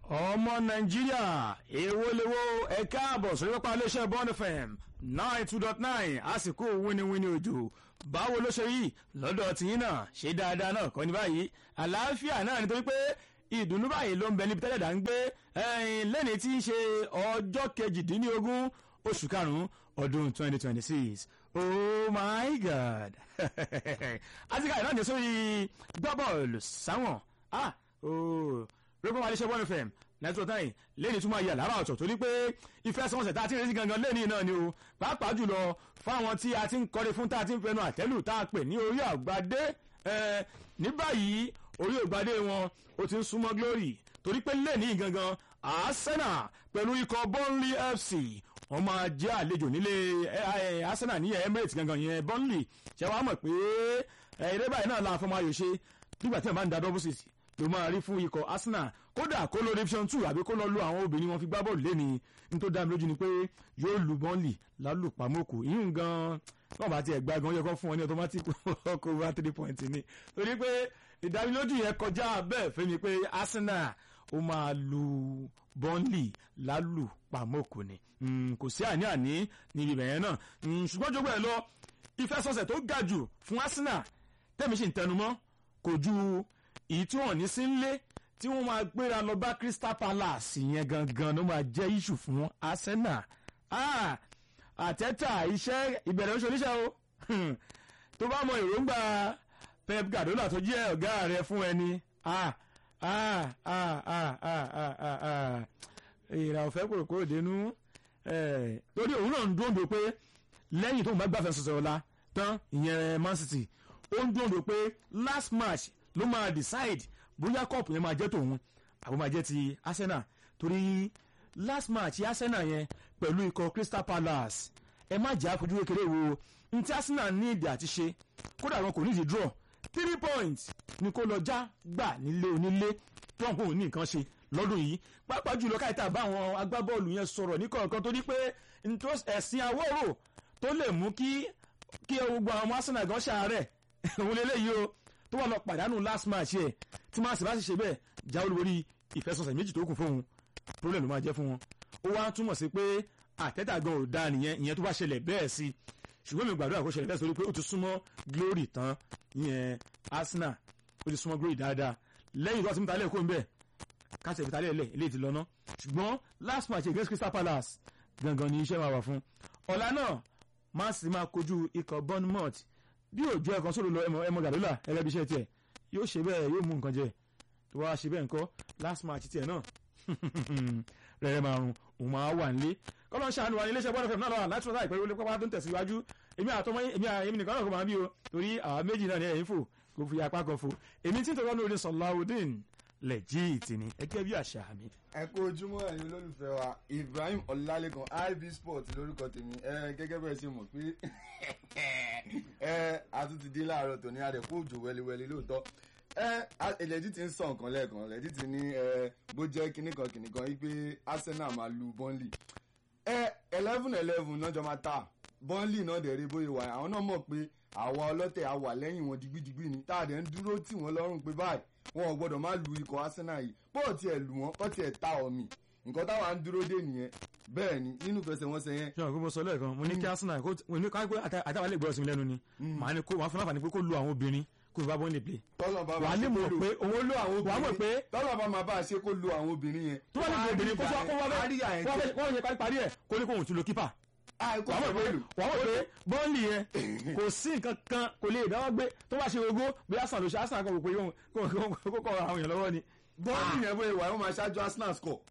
ọmọ nàìjíríà èwo lèwo ẹ káàbọ̀ sórí pápá iléeṣẹ́ bond fm nine two dot nine àsìkò wíníwíní òjò báwo ló ṣe rí lọ́dọ̀ tìyín náà ṣe dáadáa náà kọ́ ní báyìí àlàáfíà náà nítorí pé ìdùnnú báyìí ló ń bẹ níbi tẹ́lẹ̀ dà ń gbé lẹ́ni tí í ṣe ọjọ́ kejìdínlógún oṣù karùn-ún ọdún twenty twenty six oh my god àtìká ìnáà ní sórí gbọ́bọ̀ọ̀lù sáwọn ah oh rẹ́pọ̀ máa lè ṣe one fm nẹ́tíwọ̀ táyì lẹ́ni tún máa yẹ lára ọ̀tọ̀ torí pé ìfẹsẹ̀wọnsẹ̀ tá a ti rí sí gangan lẹ́ni náà ni o pàápàá jùlọ fáwọn tí a ti ń kọ́ni fún tá a ti ń fẹnu àtẹ́lù tá a pè ní orí àgbàdé ní báyìí orí àgbàdé wọn ó ti ń súnmọ́ glory torí pé lẹ́ni gangan arsenal pẹ̀lú ikọ̀ burnley fc wọ́n máa jẹ́ àlejò nílé arsenal ní emirates gangan yẹn burnley ṣe wàá mọ̀ pé eré báyìí náà la fọmọ ayò ṣe nígbà tí wọ́n bá ń da double six ló máa rí fún ikọ̀ arsenal kódà kó lọ division two àbí kó lọ lu àwọn obìnrin wọn fi gbá bọ́ọ̀lù lẹ́ni ní tó dá mi lójú ni pé yóò lu bọ́ọ̀lì lálùpàmọ́kù ìyún gan wọn bá tiẹ̀ gba gan yẹ kó fún wọn ní automatic ọkọ̀ over three point ni torí pé ìdánilójú yẹn kọjá bẹ́ẹ̀ fẹ́ mi pé arsenal ó máa lu bọ́ọ̀lì lálùpàmọ́kù ni kò sí àní-àní níbi ìbẹ̀yẹn náà ṣùgbọ́n jogbo ẹ̀ lọ ìfẹsọ̀sẹ̀ tó ga jù fún arsenal tẹ́mi sì ń tẹnumọ́ kò ju èyí tí wọ́n ní sí ń lé tí wọ́n máa gbéra lọ bá crystal palace yẹn gangan ló máa jẹ́ iṣu fún arsenal àtẹ́tà iṣẹ́ ìbẹ̀rẹ̀ oṣù oníṣẹ́ o tó bá mọ èròǹgbà pep guardiola tó jẹ́ ọ̀gá rẹ̀ fún ẹni ìrà ọ̀fẹ́ kòròkòrò dénú torí òun náà ń dúró pé lẹ́yìn tó ń bá gbàfẹ́ sọ̀sọ̀ ọ̀la tán ìyẹn man city ó ń dúró pé last match ló máa decide bóyá cup yẹn máa jẹ́ tòun àbó máa jẹ́ ti arsenal torí last match arsenal yẹn pẹ̀lú ikọ̀ crystal palace ẹ má jẹ́ àfojú kékeré wo ní tí arsenal ní ìdí àti ṣe kódà wọn kò ní ìdí draw three points ni kó lọ já gbà nílé onílé trump òun ní nǹkan ṣe lọ́dún yìí pàápàá jùlọ káìta bá àwọn agbábọ́ọ̀lù yẹn sọ̀rọ̀ ní kọ̀ọ̀kan tó ní pé ẹ̀sìn awọ́rò tó lè mú kí kí gbogbo àwọn arsenal gan ṣàárẹ̀ òun lélẹ́yìí o tó wà lọ pàdánù last match yẹ tí máa sì bá sì ṣe bẹ́ẹ̀ já olúborí ìfẹsọ̀sẹ̀ méjì tó kù fóun problem ló máa jẹ́ fún wọn ó wá túmọ̀ sí pé àtẹ́tà gan ò dáa nìyẹn ìyẹn tó bá ṣẹlẹ̀ bẹ́ẹ̀ sí ṣùgbọ́n mi gbàdúrà kó ṣẹlẹ̀ bẹ́ẹ̀ sórí pé ó ti súnmọ́ glory tán ìyẹn arsenal ó ti súnmọ́ glory dáadáa lẹ́yìn tó ti mú talẹ̀ kó ń bẹ̀ káṣẹ̀ fi talẹ̀ lẹ̀ eléyìí ti lọ ná ṣùgbọ́n last match against crystal palace gangan ni iṣẹ́ máa wà fún ọ̀la náà man city máa kojú ikọ̀ bournemouth bí òjò ẹ̀kan sórí lọ ẹmọ gàdúlà ẹgẹ́ bí iṣẹ́ tiẹ̀ yóò ṣe bẹ́ẹ̀ yóò mú nǹkan jẹ tó wá ṣe bẹ́ẹ̀ ńkọ́ last match tiẹ̀ náà rẹ̀rẹ̀ márùn òun máa wà nílé kọ́lọ́ ń ṣàánú wa ní iléeṣẹ́ bọ́ọ̀lù fẹ̀mí náà lọ́wọ́ láti ṣọ́ta ìpẹ́rẹ́ olè pápá tó ń tẹ̀síwájú èmi àtọmọ èmi èmi nìkan náà kò máa bí o torí àwọn méjì náà ní ẹ̀yìn fò kò fi apá kan fò èmi tí ń tọ́jú lórí Sọláudeen lẹ́jìtì ni ẹgẹ́ bí àṣà mi. ẹ kú ojúmọ́ ẹ̀yin olólùfẹ́ wa Ibrahim Ọlálékan IB Sport lórúkọ tèmi ẹ gẹ́gẹ́ bẹ́ẹ̀ ṣe mọ̀ pé ẹ àtúntì dé láàárọ̀ tòní àdẹ̀kú òjò wẹliwẹli lóòótọ́ ẹ ẹlẹ́dì ti ń sọ nǹkan lẹ́ẹ̀kan ẹlẹ́dì ti ní ẹ bó jẹ́ kinní kan kinní kan wípé Arsenal máa lu Burnley ẹ eleven eleven náà jọ máa ta Burnley náà dẹ̀ rí bóyá wà àwọn náà mọ̀ pé àwa ọlọ́tẹ̀ á wà lẹ́yìn wọn digbidigbi ni tá a dẹ̀ ń dúró tì wọ́n lọ́rùn pé báyìí wọn ò gbọ́dọ̀ má lu ikọ̀ Arsenal yìí bó tiẹ̀ lù wọ́n kọ́ tiẹ̀ ta ọ̀mì nǹkan táwa ń dúró dé nìyẹn bẹ́ẹ̀ ni nínú fẹsẹ̀wọnsẹ̀ yẹn. ṣé àwọn kò sọ lẹ́ẹ̀kan mo ní kí Arsenal kó ní ká pé àtàwọn lè gbọ́dọ̀ sí mi lẹ́nu ni màá ní kó wàá fún àǹfààní pé kó lu àwọn obìnrin kó bá bọ́ọ̀lì play. tọ́lọ̀ bá wàá ní mọ̀ pé òun lo àwọn wàá mọ̀ pé obìnrin tọ́lọ̀ bá máa bá a ṣe kó lo àwọn obìnrin yẹn. tó bá ní kó obìnrin kó sọ kó wá bẹ́ẹ̀ kó wọ́n yẹ ká parí ẹ̀ kó ní kó òun tún lo kípà. wàá mọ̀ pé wàá mọ̀ pé bọ́ọ̀lì yẹn kò sí nǹkan kan kò lè dáwọ́ gbé tó bá ṣe ogó bí Arsenal ló ṣe Arsenal kan kò pé kó kọ́ àwọn èèyàn lọ́wọ́ ni bọ́ọ̀lì yẹn bóyá ìwà yẹn máa ṣáájú Arsenal score.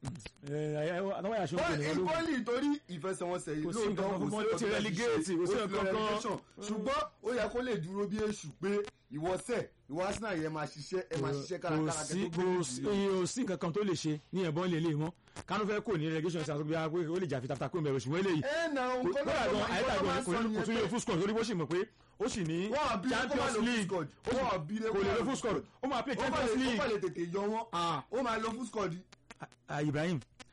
bọ́ọ̀lì torí ìfẹsẹ̀wọnsẹ̀ yìí lóòótọ́ kò sí ó ti relegate kò sí ọ̀kan kan ṣùgbọ́n ó yẹ kó lè dúró bí èṣù pé ìwọ́sẹ̀ ìwọ Arsenal yẹn máa ṣiṣẹ́ ẹ máa ṣiṣẹ́ kárakára kẹ́ tó gbé kò sí nǹkan kan tó lè ṣe ní ẹ̀bọ́n lè lè mọ́ kánú fẹ́ kò ní relegation ṣe àtúgbò pé ó lè jà fitafita kó mẹ́rin ṣùgbọ́n eléyìí ẹ nà ń kọ́ kódà gan àyíká gan kò tún lè full score torí bó ṣì mọ̀ pé ó sì ní Champions League kò lè lo full score ó máa play Champions League ó máa lè tètè yọ wọn ó máa lo full score di. Ibrahim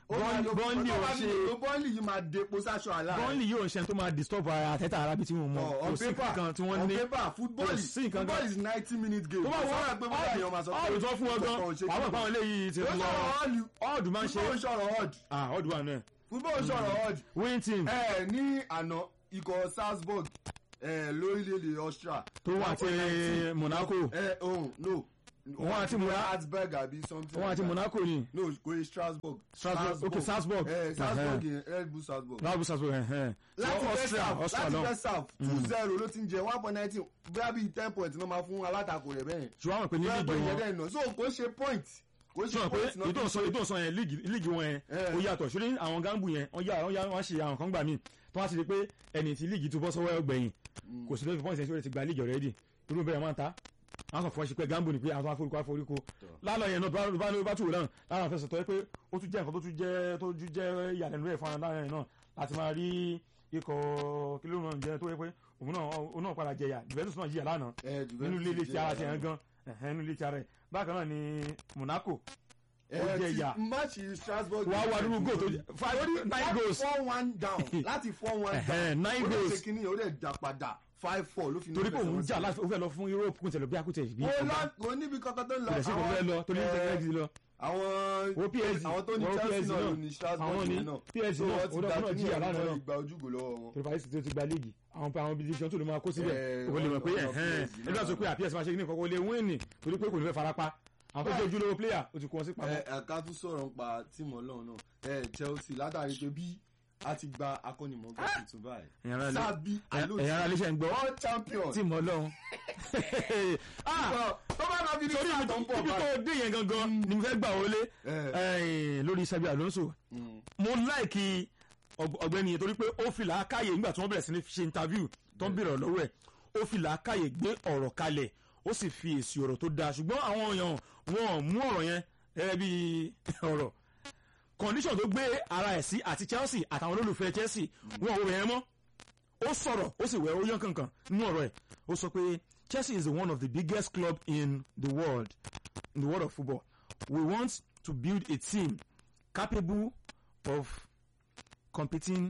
Burnley- Burnley ò ṣe- bọ́ọ̀lì yìí máa depo sáṣọ àlá bọ́ọ̀lì yóò ń ṣe tó máa disturb ara àtẹ́tà arábí tí wọ́n mọ̀ on kò sí paper kankan tí wọ́n on ní paper football kò is sí nǹkan football kan. is ninety minute game tó bá Kò sọ̀rọ̀ pé bóyá èèyàn máa sọ wọ́n ọ̀dù tó fún wọn gan kò ṣe àwọn kí- ìpáwọn eléyìí ti Ó lọ sọ̀rọ̀ ọ̀lù ọ̀dù máa ń ṣe football sọ̀rọ̀ ọ̀d ah ọ̀dù wà náà football sọ̀rọ̀ ọ̀d winning team ẹ ní àná ikọ̀ Salzburg ẹ lórílẹ̀‐èdè Austria tó wà àti 1.19. Monaco ẹ ohun no Wọ́n àti Mona- Salzburg àbí something wọ́n àti like that. Monaco ni no kò yẹ Strasbourg Strasbourg okay Salzburg ẹ Salzburg yẹn Red Bull Salzburg Red Bull Salzburg ẹ̀hẹ́n láti So, first Austria half Austria láti náà first half two zero ló ti ń jẹ one point nineteen bóyá bíi ten point ló máa fún alátakò rẹ̀ bẹ́ẹ̀ ṣùgbọ́n àwọn pè ní bóyá líìgì pé ìyẹn wọn dẹ̀ nà so kò ṣe point kò ṣe sọ pé point náà ètò ìsọ ètò ìsọ yẹn líìgì líìgì wọn yẹn Eh. ó yàtọ̀ ṣùgbọ́n àwọn gáǹbù yẹn wọ́n yà wọ́n yà wọ́n ṣe àwọn kan gbà míì tó wá sí pé ẹni tí líìgì tó bọ́ sọ́wọ́ ọgbẹ̀yìn kò sí lórí pọ́ìntì ẹ̀sìn ti gba líìgì ọ̀rẹ́dì irú bẹ́ẹ̀ máa ń ta àwọn sọ fún ẹ ṣe pé gáǹbù ni pé àwọn afọ́ríkọ afọ́ríkọ lálọ́ yẹn náà bá bá bá tù wò náà láwọn afẹ́sọ̀ tó yẹ pé ó tún jẹ́ nǹkan tó tún jẹ́ tó tún jẹ́ ìyàlẹ́nu rẹ̀ fún ara náà láti máa rí ikọ̀ kílómù náà jẹ́ tó yẹ pé òun náà òun náà padà jẹyà Juventus náà jìyà lánàá Eh, Juventus nínú ilé ilé tí ara ti jẹ́ hàn gan ẹ̀hẹ́n nínú ilé tí ara ẹ̀ bákan náà ni Monaco ẹ ó jẹ ti ìyà. máàcì Strasbourg wàá wà nínú goal tó jẹ five nine goals four one down láti four one Ẹ̀hẹ́n, down nine ó lè goals. ṣe kínní ó lè dà padà five four ló fi torí pé òun jà láti ó fẹ́ lọ fún Europe kún tẹ̀lé bí akútẹ̀ bí kò lọ kò níbi kankan tó ń lọ kò sí kò fẹ́ lọ torí ní tẹ̀lé ti lọ àwọn wo PSG àwọn tó ní wo Chelsea PSG náà náà ló ní Strasbourg àwọn ní yẹn náà PSG So náà wọ́n ti ó gba dọ́kúnà kíní jìyà ẹ̀ lánàá wọ́n náà ti gba ojúgò lọ́wọ́ wọn. torí Paris tó ti gba léègì àwọn pa àwọn division tó lè máa kó síbẹ̀ Eh, kò lè mọ̀ pé ọ̀nà ẹ̀hẹ́n PSG ẹgbẹ́ náà. sọ pé àpíẹ̀sì máa ṣe kí ní kọ́kọ́ lè win ni torí pé kò ní fẹ́ farapa àwọn tó jẹ́ ojúlówó player ó ti kó wọn sí pamọ́ ẹ ẹ̀ka tún sọ̀rọ̀ nípa tíìmù ọlọ́run náà ẹ Chelsea látàrí pé bí a ti gba akọ́nimọ̀ọ́gbà tuntun báyìí Ẹ̀yàn ara lé- Sabi ẹ̀yàn ara léṣẹ̀ ń gbọ́ all champion tí mo lọ́hún Sọ, tó bá máa fi ní torí sáà ibi tó ń bọ̀ ibi báyìí. tó dé yẹn gangan ni mo fẹ́ gbà wọlé Eh. eh, lórí Xabi Alonso Mm. mo láìkí ọg- ọ̀gbẹ́ni yẹn torí pé ó fi làákàyè nígbà tí wọ́n bẹ̀rẹ̀ sí ní ṣe interview tó ń bèrè lọ́wọ́ ẹ̀ ó fi làákàyè gbé ọ̀rọ̀ kalẹ̀ ó sì fi èsì ọ̀rọ̀ tó dáa ṣùgbọ́n àwọn èèyàn wọn ò mú ọ̀rọ̀ yẹn gẹ́gẹ́ bí ọ̀rọ̀ condition tó gbé ara ẹ̀ sí àti Chelsea àtàwọn olólùfẹ́ Chelsea wọn ò wẹ̀ ẹ́ mọ́ ó sọ̀rọ̀ ó sì wẹ̀ ó yán kankan nínú ọ̀rọ̀ ẹ̀ ó sọ pé Chelsea is one of the biggest club in the world in the world of football we want to build a team capable of competing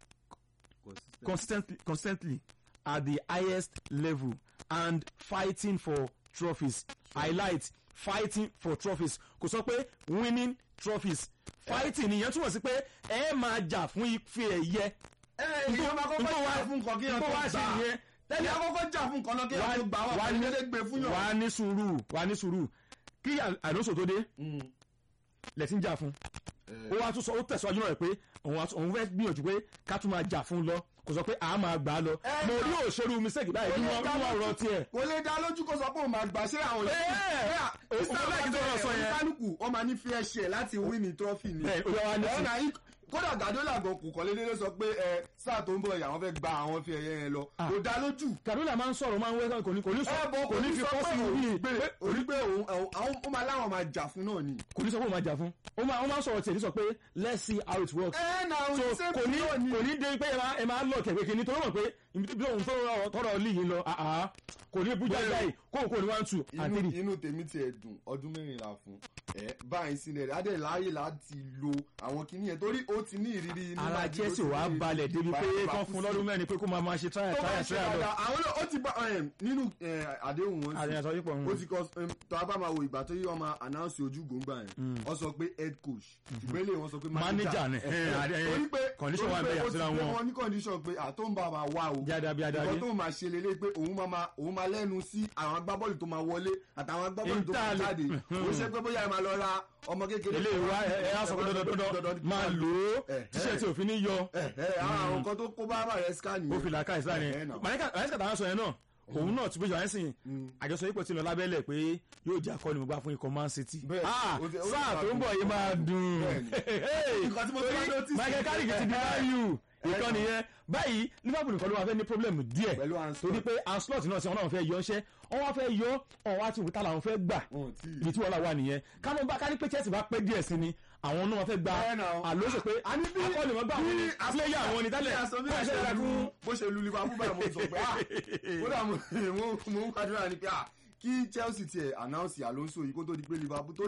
consistently, consistently at the highest level and fighting for trophies highlight fighting for trophies kò sọ pé winning trophies fighting nìyẹn túmọ̀ sí pé ẹ máa jà fún ife ẹ̀yẹ ẹ ìyẹn máa kọ́kọ́ jà fún nǹkan kí yẹn tó tó wá ṣe gbà nìyẹn tẹ́lẹ̀ akọ́kọ́ jà fún nǹkan náà kí yẹn tó gbà wà pẹ̀lú dédé gbé fún yàn. wà á ní sùúrù wà á ní sùúrù kí Alonso tó dé Mm. lẹ́tí ń jà fún ó wá tún sọ ó tẹ̀síwájú náà rẹ̀ pé òun wá tún- òun fẹ́ gbìyànjú pé ká tún máa jà fún lọ kò sọ pé àá máa gbà á lọ Ẹ mo gbà. rí òṣèlú mistake báyìí nínú nínú ọ̀rọ̀ tiẹ̀ kò lè dá lójú kó sọ pé òun máa gbà ṣé àwọn Ẹ, ẹ, òun láì tó lọ sọ yẹn. oníkálukú wọn máa ní fair share láti win ní trophy ni. ẹ ó yà wá ní ẹ sí náà yí kódà Guardiola gan kò kọ́lé délé sọ pé ẹ sáà tó ń bọ̀ yà wọ́n fẹ́ gba àwọn fi ẹ̀yẹ yẹn lọ Ah. kò dá lójú. Guardiola máa ń sọ̀rọ̀ máa ń wẹ́ kò ní kò ní sọ ẹ bọ kò ní fi sọ kọ́ pé sí òun orí gbé pé orí pé òun àwọn ó máa láwọn máa jà fún náà ni. kò ní sọ pé òun máa jà fún ó máa ó máa ń sọ̀rọ̀ tiẹ̀ ní sọ pé let's see how it works ẹ náà so òun ṣe kò ní náà ni. kò ní dé pé ẹ máa ẹ máa lọ kẹ̀kẹ́ kìíní torí mọ̀ pé bí òun tó tọrọ líyìn lọ àhá kò ní bú jáde báyìí kó kò ní one two and inú three inú tèmi tiẹ̀ dùn ọdún mẹ́rìnlá fún ẹ báyìí sílẹ̀ rẹ̀ adé láàyè láti lo àwọn kinní yẹn torí ó ti ní ìrírí inú ara láti- ó Chelsea ti wàá ní balẹ̀ débi pé ìrírí kán fún lọ́dún mẹ́rin pé kó máa máa ṣe trial tó bá trial ṣe trial lọ dáadáa àwọn náà ó ti bá ẹm, nínú ẹ, àdéhùn wọn sí àríyàn sọ yípo ó ti kọ ẹm, tó a bá máa wo ìgbà tó yí wọn máa announce ojú gbòǹgbà yẹn wọ́n sọ pé head coach ìgbélé wọn sọ pé Manager ni, ẹ, ẹ, ẹ, àdé- torí pé condition torí wà pé bẹ́ẹ̀ ó ti àtúrà gbé wọn. wọn ní condition pé àtọ́nba máa wá o jáde bí adáde nǹkan tó máa ṣe lélẹ́ pé òun máa máa òun máa lẹ́nu sí àwọn agbábọ́ọ̀lù tó máa wọlé àtàwọn agbábọ́ọ̀lù tó máa Inter- jáde Mhm. ó ṣe pé bóyá ẹ máa lọ ra ọmọ kékeré ilé ìwà ẹ ẹ á sọ pé dandandandan máa lò ó Eh, tíṣẹ́ tí òfin ní yọ ẹ ẹ àwọn àwọn nǹkan tó kó bá bá rẹ scan ó yẹn fi làákà ìsìlá ni Eh, eh, náà. màáníkà tàwọn sọ yẹn náà òun náà ti bójú àwọn ẹ̀sìn àjọsọ yìí pọ̀ sí lọ lábẹ́lẹ̀ pé yóò jẹ́ akọni mo gbá fún ikọ̀ Man City Bẹ́ẹ̀, Ah, ó ti- ó ti sáà máa tó ń bọ̀ yìí máa dùn Bẹ́ẹ̀ni. Hey, Nǹkan tí mo tún wá torí notice- Michael Carrick ti di value ìkànnì yẹn báyìí Liverpool nìkan ló wà fẹ́ ní problem díẹ̀ Pẹ̀lú Anslot. torí pé Anslot náà sí wọn náà fẹ́ yọ ọ́ṣẹ́ wọn wá fẹ́ yọ ọ̀hún wá ti wùtá làwọn fẹ́ gbà Wọn ò tí ì- ibi tí wọ́n là wà nìyẹn káwọn bá ká ní pé Chelsea bá pẹ́ díẹ̀ sí ni àwọn náà fẹ́ gba Bẹ́ẹ̀ náà. àlóṣe pé a ní bí akọ́ni wọn gbà wọn ni player àwọn ni tẹ́lẹ̀ Bí fún a ẹ̀ṣẹ̀ ṣe rẹ̀ lu fún bó ṣe lu Liverpool báyìí mo sọ pé ah kódà mo mo mo ń gbàdúrà ni pé ah kí Chelsea tiẹ̀ announce Alonso yìí kó tó di pé Liverpool torí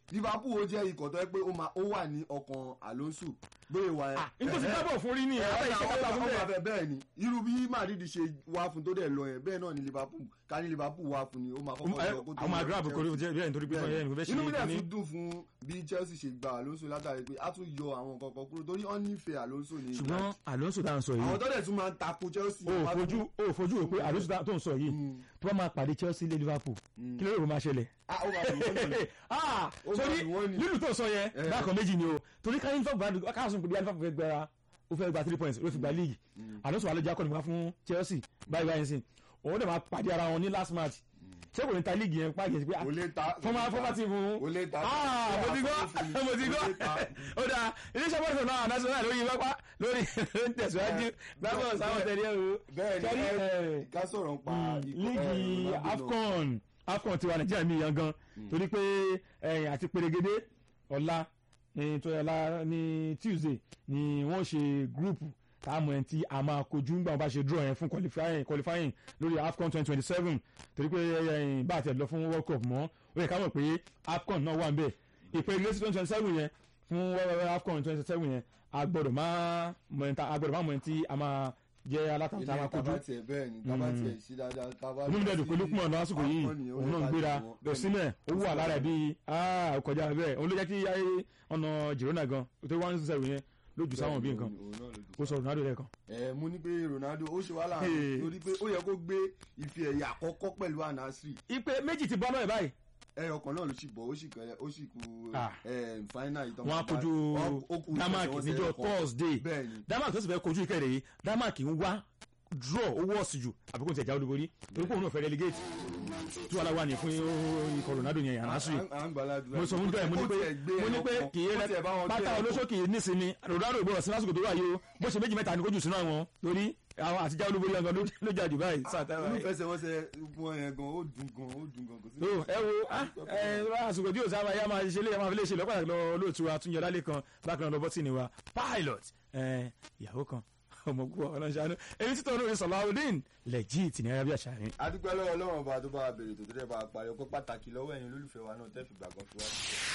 liverpool ó jẹ́ ikọ̀ tó yẹ pé ó máa- ó wà ní ọkàn alonso bóyá wà ẹ. nítorí dábọ̀ fún rí ni àwọn iṣẹ́ kọ́ta fún bẹ́ẹ̀. bẹ́ẹ̀ bẹ́ẹ̀ ni irú bí madrid ṣe wá fún tó dẹ̀ lọ yẹn bẹ́ẹ̀ náà ni liverpool ká ní liverpool wá fún ni ó máa kọ́kọ́ lọ kó tó àwọn lọ àdúrà àbùkù Chelsea. bẹ́ẹ̀ nítorí pé Bẹ́ẹ̀. ẹnì kò fẹ́ ṣe inú mi dẹ̀ ní tún dùn fún bí chelsea ṣe gba alonso látàrí pé a tún yọ àwọn nǹkan kan kúrò torí wọ́n nífẹ̀ẹ́ alonso ní ṣùgbọ́n alonso tá à ń sọ àwọn yìí tó dẹ̀ tún máa ń tako chelsea. o ò wá fojú tún- o ò fojú rò pé alonso tá- tó ń sọ yìí Mm. tó bá máa pàdé chelsea lé liverpool Mm. kí ló rò máa ṣẹlẹ̀. Ah, ó máa dùn wọ́n nù. Ah, Ó máa torí dùn wọ́n ni. lílù tó sọ yẹn Eh. bákan méjì ni o torí ká liverpool bá káàsùn pé bí liverpool fẹ́ gbẹra ó fẹ́ gba three points ó fi gba league alonso wà ló jẹ́ akọni wá fún chelsea báyìí báyìí sìn òun dẹ̀ máa pàdé ara wọn ní last match ṣé kò ní ta league yẹn pàgẹ́ sí pé ah, kò lè ta fọmọ fọmọ tí fún kò lè ta ah mo ti gbọ́ mo ti gbọ́ Kò lè ta. ó dáa iléeṣẹ́ bọ́ọ̀lù náà national lórí pápá lórí lórí tẹ̀síwájú gbàgbọ́ sáwọn tẹ̀lé ẹ̀rọ bẹ́ẹ̀ ni Kẹ́rí, ẹ eh, ká sọ̀rọ̀ nípa ikọ̀- líìgì eh, Ronaldo náà. afcon afcon tiwa nàìjíríà mi yan gan torí pé ẹ̀yìn àti pèrègede ọ̀la ní tó ọ̀la ní tuesday ni wọ́n ṣe gúrùpù táàmù ẹ̀ tí a máa kojú nígbà wọn bá ṣe draw yẹn fún qualifying qualifying lórí afcon twenty twenty seven torí pé ẹ̀yìn bá àti ẹ̀ lọ fún world cup mọ́ ó yẹ ká mọ̀ pé afcon náà wà ń bẹ̀ ìpele sí twenty twenty seven yẹn fún afcon twenty twenty seven yẹn a gbọ́dọ̀ máa mọ̀ ẹ̀ a gbọ́dọ̀ máa mọ̀ ẹ̀ tí a máa jẹ́ alátàntà ilé máa kojú tábà tiẹ̀ bẹ́ẹ̀ ni tábà tiẹ̀ ṣe dáadáa tábà inú mi dẹ̀dùn pé lókùnmọ̀ náà lásìkò yìí Afcon ni ó òun lè náà ń bá gbéra jù wọ́n. lọ sílẹ̀ ó wà lára ẹ̀ bíi ah kọjá bẹ́ẹ̀ òun ló jẹ́ kí ayé ọ̀nà Girona gan tó one zero yẹn lójú sáwọn bí nǹkan Òun náà ló jù. ó sọ Ronaldo lẹ́ẹ̀kan. ẹ mo ní pé Ronaldo ó ṣe wàhálà Hey. torí pé ó yẹ kó gbé ife ẹ̀yà àkọ́kọ́ pẹ̀lú anasri ipe méjì ti bọ́ náà báyìí ẹyọ kan náà ló sì bọ̀ ó sì kẹlẹ̀ ó sì kú Ah. final ìtàn wọ́n á kojú Denmark níjọ́ Thursday bẹ́ẹ̀ ni Denmark tó sì fẹ́ kojú ìkẹrẹ yìí Denmark ń wá draw owó ọ̀sìn jù àbíkó ní tẹ̀já olúborí torí pé òun náà fẹ́ relegate tí wàhálà wà ní fún ikọ̀ Ronaldo yẹn Al-Nassr mo sọ fún bẹ́ẹ̀ mo ní pé mo ní pé kì í rẹ pátá olóṣó kì í nísinmi Ronaldo ìgbọ́dọ̀ sí lásìkò tó wà yìí o bó ṣe méjì mẹ́ta ní kójú sínú àwọn lórí àwọn àtijọ́ olúborí ọgàn ló jà jù báyìí sáà táwọn báyìí. olùfẹsẹ̀wọnsẹ̀ wọn yẹn gan ó dùn gan ó dùn gan kò sí. o ẹ wo ah, ẹ wá àsìkò tí òsàmà yá máa ṣe lé yá máa fi lè ṣe lọ́pàá lọ olóòtú àtúnyẹ lálẹ́ kan bákan náà lọ bọ́tì ni wa pilot ẹ ìyàwó kan ọmọkú ọlọ́ṣàánú èyí títọ́ olórí Salaudeen legit ní arábíà ṣàárín. adúpẹ́ lọ́wọ́ ọlọ́run ọba tó bá wa bèrè tó tẹ́lẹ̀ bá a parí ọpẹ́ pàtàkì lọ́wọ́ ẹ̀yin olólùfẹ́ wa náà tẹ́ fi gbàgbọ́ fi wá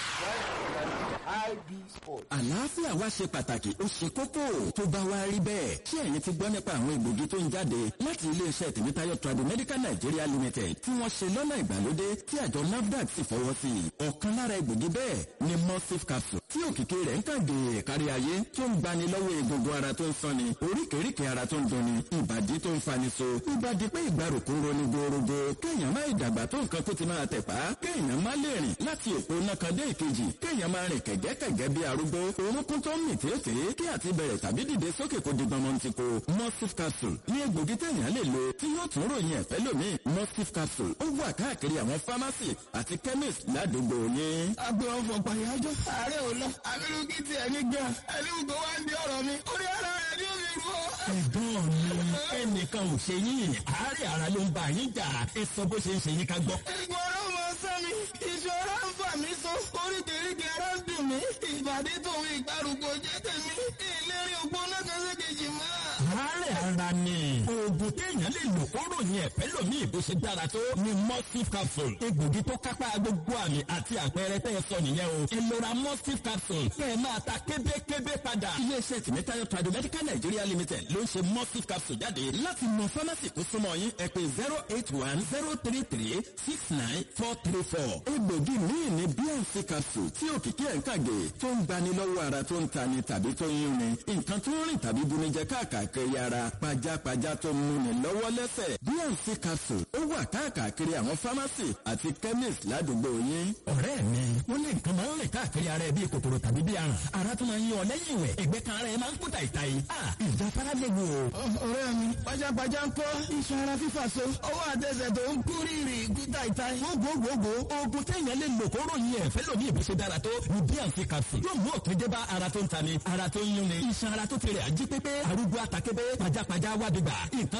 sí ib sport. àlàáfíà wa ṣe pàtàkì ó ṣe kókó tó bá wa rí bẹ́ẹ̀ ṣé ẹ̀yin ti gbọ́ nípa àwọn egbògi tó ń jáde láti iléeṣẹ́ tèmítáyọ̀ Tradimedical Nigeria Limited tí wọ́n ṣe lọ́nà ìgbàlódé tí àjọ NAFDAC sì fọwọ́ sí i ọ̀kan lára egbògi bẹ́ẹ̀ ni mustif capsule tí òkìkí rẹ̀ ń kàn dé kárí ayé tó ń gbani lọ́wọ́ egungun ara tó ń sanni oríkèéríkèé ara tó ń dunni ìbàdí tó ń fani so ìbàdí pé ìgbàrúkú ń roni gorogo kéèyàn má ìdàgbà tó nǹkan kó ti máa tẹ̀pá kéèyàn má lè rìn láti òpó nákan dé ìkejì kéèyàn máa rìn kẹ̀gẹ́kẹ̀gẹ́ bí arúgbó orúnkún tó ń mì tètè kí àti bẹ̀rẹ̀ tàbí dìde sókè kó di gbọmọ ti ko mustif capsule ní egbògi téèyàn lè lo tí yóò tún ròyìn ẹ̀fẹ́ lómi mustif capsule ó wà káàkiri àwọn pharmacy àti chemist ládùúgbò yín. agbe ọfọ pàyájọ ààrẹ ò lọ abirùkí tiẹ̀ ní gan ẹni gbogbo wa ń di ọ̀rọ̀ mi orí ara rẹ̀ ni ó fi rú ọ. ẹ̀gbọ́n mi ẹnìkan ò ṣe yín àárẹ̀ ara ló ń bá yín jà ẹ sọ bó ṣe ń ṣe yín ká gbọ́. ìgbọ̀n ọ̀rọ̀ mọ sẹ́mi ìṣòro ń fà mí so oríkèéríkèé ara ń dùn mí ìbàdí tòun ìgbàrúgbó jẹ́ tèmi ìlérí ògbó náà kan ṣe kejì mọ́. àárẹ̀ ara ni oògùn téèyàn lè lò kó ròyìn ẹ̀fẹ́ lómi ìbò ṣe dára tó ni mustif capsule egbògi tó kápá gbogbo àmì àti àpẹẹrẹ tẹ́ ẹ sọ nìyẹn o ẹ lọ ra mustif capsule kẹ́ ẹ máa ta kébékébé padà. iléeṣẹ́ tìmítayọ̀ Tradimedical Nigeria Limited ló ń ṣe mustif capsule jáde láti mọ fámásì tó súnmọ́ yín ẹ pè zero eight one zero three three six nine four three four. egbògi míì ní bnc capsule tí òkìkí ẹ̀ ń kàgé tó ń gbani lọ́wọ́ ara tó ń tani tàbí tó ń yúnni nǹkan tó ń rìn tàbí bunijẹ káàkiri ara pajápajá tó ń múni lọ́wọ́ lẹ́sẹ̀ bnc capsule ó wà káàkiri àwọn pharmacy àti chemist ládùúgbò yín. ọ̀rẹ́ mi wọ́n ní nǹkan máa ń rìn káàkiri ara ẹ bíi kòkòrò tàbí bíi aràn ara tó máa ń yan ọ lẹ́yìn ìwẹ̀ ẹ̀gbẹ́ kan ara ẹ máa ń kú tàìtàì. ìjàpára lè wò ó. ọ̀rẹ́ mi pajápajá ń kọ́ iṣan ara fífà so ọwọ́ àtẹsẹ̀ tó ń kú rírì kú táìtáì. gbogbogbò oògùn téèyàn lè lò kó ròyìn ẹ̀fẹ́ lómi ìbò ṣe dára tó ní bnc capsule yóò mú òpin dé bá ara tó ń tani ara tó ń yúnni iṣan ara tó ti rẹ̀ ají pépé arúgbó àtàkébé pajápajá wádìgbà nǹkan tó ń bunijẹ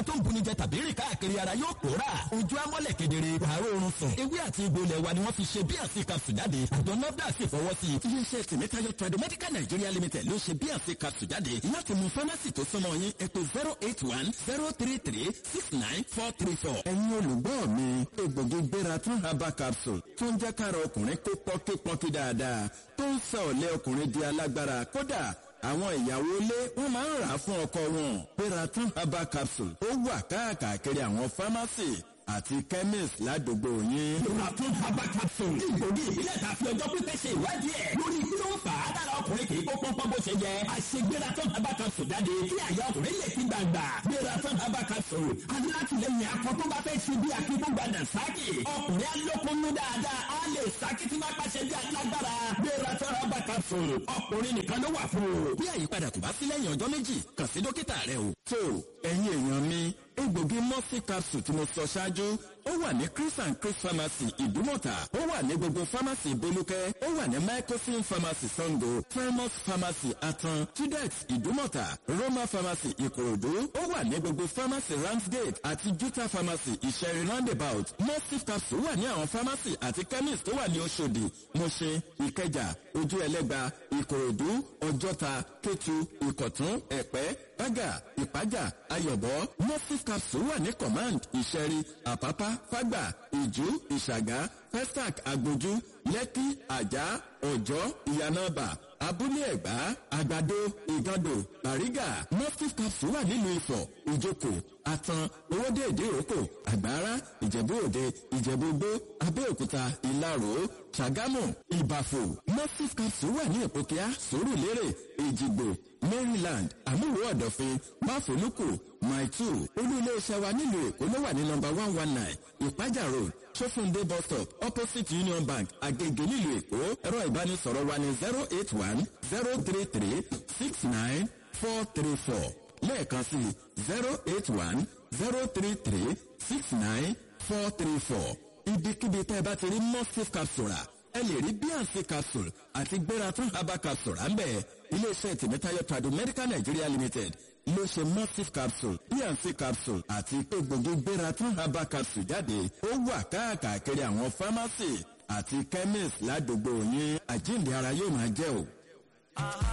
jẹ tàbí rìn káàkiri ara yóò pòórà ojú amọ́lẹ̀ kedere wàá rọrùn sùn ewé àti egbò ilẹ̀ wa ni wọ́n fi ṣe bnc capsule jáde àjọ nafdac sì fọwọ́ sí i iléeṣẹ́ tìmítayọ tradomedical nigeria limited ló ṣe bnc capsule jáde láti mú fámásì tó súnmọ́ yín ẹ pè zero eight one zero three three six nine four three four. ẹ̀yin olùgbọ́ mi egbògi gbéra tún herbal capsule tó ń jẹ́ kára ọkùnrin kó pọ́nkípọ́nkí dáadáa tó ń sọ ọ̀lẹ́ ọkùnrin di alágbára kódà àwọn ìyàwó ilé wọn máa ń rà á fún ọkọ wọn gbéra tún herbal capsule ó wà káàkiri àwọn fámásì àti chemist ládùúgbò yín. Ìrọ̀tún herbal capsule. Ìgbòdì ìbílẹ̀ ta fi ọjọ́ pípẹ́ ṣe ìwádìí ẹ̀. Lórí kí ló ń fà á dára ọkùnrin kì í kó pọ́npọ́n bó ṣe yẹ. Àṣegbératún herbal capsule jáde kí àyà ọkùnrin lè fi gbàgbà. Gbératún herbal capsule. Alátìlẹyìn akọ tó bá fẹ́ ṣe bí akíkúgbàdà sáàkì. Ọkùnrin alókunnú dáadáa á lè sáàkì tí máa pàṣẹ bí alágbára. Gbératún herbal capsule. Ọkùnrin nìkan ló wà fún o. Bí àyípadà kò bá sí lẹ́yìn ọjọ́ méjì, kàn sí dókítà rẹ o. tó ẹ̀yin èèyàn mi egbògi mọ́sí capsule tí mo sọ ṣáájú ó wà ní chris and chris pharmacy ìdúmọ̀tà ó wà ní gbogbo pharmacy bolúkẹ́ ó wà ní microsim pharmacy sango primus pharmacy atan tudex ìdúmọ̀tà roma pharmacy ìkòròdú ó wà ní gbogbo pharmacy ramsgate àti juta pharmacy ìṣẹ̀rin roundabout mostif capsule wà ní àwọn pharmacy àti chemist tó wà ní oṣòdì mọ̀ṣẹ́ ìkẹjà ojú ẹlẹ́gba ìkòròdú ọjọ́ta kétu ìkọ̀tún ẹ̀pẹ́ bága ìpájà ayọ̀bọ mostif capsule wà ní command ìṣẹ̀rí àpápá fágbà ìjú ìṣàgá festac agbójú lẹ́kí àjà ọ̀jọ́ ìyànàbà abúlé ẹ̀gbá àgbàdo ìgàndò bàrígà mostif capsule wà nílùú ifọ̀ ìjókòó àtàn owóde ìdíròkò àgbára ìjẹ̀bú òde ìjẹ̀bú gbó abẹ́òkúta ìlarò ṣàgámù ìbàfò mostif capsule wà ní ìpòkíà sòrùlérè èjìgbò maryland àmúwò ọ̀dọ̀fin máfòlùkù maitu olú iléeṣẹ́ wa nílùú èkó ló wà ní nọmba one one nine ìpájà road sófúndé bus stop opposite union bank agege nílùú èkó ẹ̀rọ ìbánisọ̀rọ̀ wa ní zero eight one zero three three six nine four three four lẹ́ẹ̀kan sí zero eight one zero three three six nine four three four ibikíbi tẹ́ ẹ bá ti rí mustif capsule rà ẹ lè rí bnc capsule àti gbératún herbal capsule rà ń bẹ̀ iléeṣẹ́ tìmítayọ trado medical nigeria limited ló ṣe mustif capsule bnc capsule àti egbògi gbératún herbal capsule jáde ó wà káàkiri àwọn pharmacy àti chemist ládùúgbò yín àjíǹde ara yóò máa jẹ́ o.